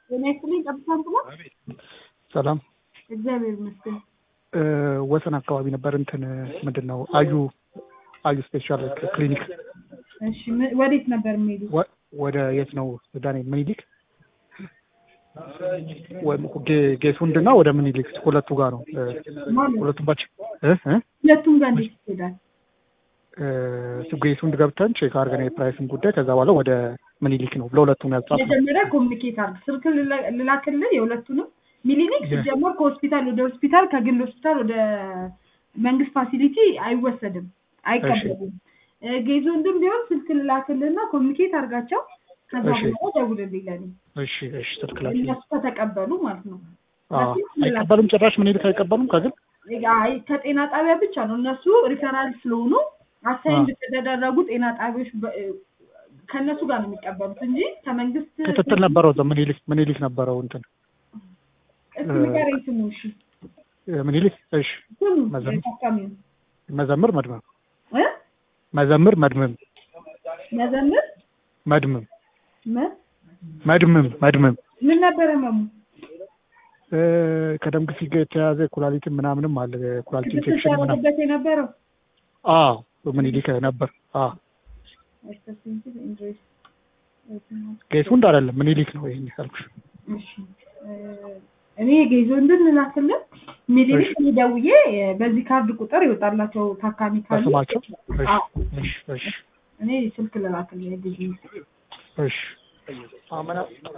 ጤና ይስጥልኝ። ጠብታም ብሎ ሰላም እግዚአብሔር ይመስገን። እ ወሰን አካባቢ ነበር እንትን ምንድን ነው አዩ አዩ ስፔሻል ክሊኒክ እሺ ም- ወዴት ነበር የሚሄዱት? ወ- ወደ የት ነው ዳንኤል ምኒልክ ወይም ጌ- ጌቱንድ እና ወደ ምኒልክ ሁለቱ ጋር ነው እ ማለት ሁለቱም ባች እ እ ሁለቱም ጋር እንዴት ይሄዳል? እ ጌቱንድ ገብተን ቼክ አድርገን የፕራይስን ጉዳይ ከዛ በኋላ ወደ ምኒልክ ነው ለሁለቱም ያጻፍ መጀመሪያ ኮሚኒኬት አድርግ። ስልክ ልላ- ልላክልህ የሁለቱንም። ሚሊኒክ የ- ሲጀመር ከሆስፒታል ወደ ሆስፒታል ከግል ሆስፒታል ወደ መንግስት ፋሲሊቲ አይወሰድም፣ አይቀበሉም። እ ጌዞንድም ቢሆን ስልክ ልላክልህና ኮሚኒኬት አድርጋቸው። ከዛ እሺ። በኋላ ደውልልኝ ለኔ እሺ እሺ ስልክ ላይ እነሱ ከተቀበሉ ማለት ነው። አዎ አይቀበሉም ጭራሽ ምኒልክ አይቀበሉም ከግል አይ ከጤና ጣቢያ ብቻ ነው እነሱ ሪፈራል ስለሆኑ አሳይን ከተደረጉ ጤና ጣቢያዎች በ- ከእነሱ ጋር ነው የሚቀበሉት እንጂ ከመንግስት ክትትል ነበረው እዛ ምኒልክ ምኒልክ ነበረው እንትን እስኪ ንገረኝ ስሙ እሺ እ ምኒልክ እሺ ስሙ መዘምር? የታካሚው መዘምር መድመም እ መዘምር መድመም መዘምር መድመም መ- መድመም መድመም ምን ነበረ መሙ እ ከደም ግፊት ጋር የተያያዘ ኩላሊትን ምናምንም አለ ኩላሊት ክትትል ኢንፌክሽን ምናምን ሲያደርግበት የነበረው አዎ ምኒልክ ነበር አዎ ጌቱንድ አይደለም ምኒልክ ነው ይሄን ያልኩሽ እሺ እ እኔ ጌዞ እንድንላክልን ሚሊኒክ እሺ። ደውዬ እ በዚህ ካርድ ቁጥር ይወጣላቸው ታካሚ ካሉ በስማቸው እሺ አዎ። እሺ እሺ እኔ ስልክ ልላክልህ ጊዜ እሺ አመና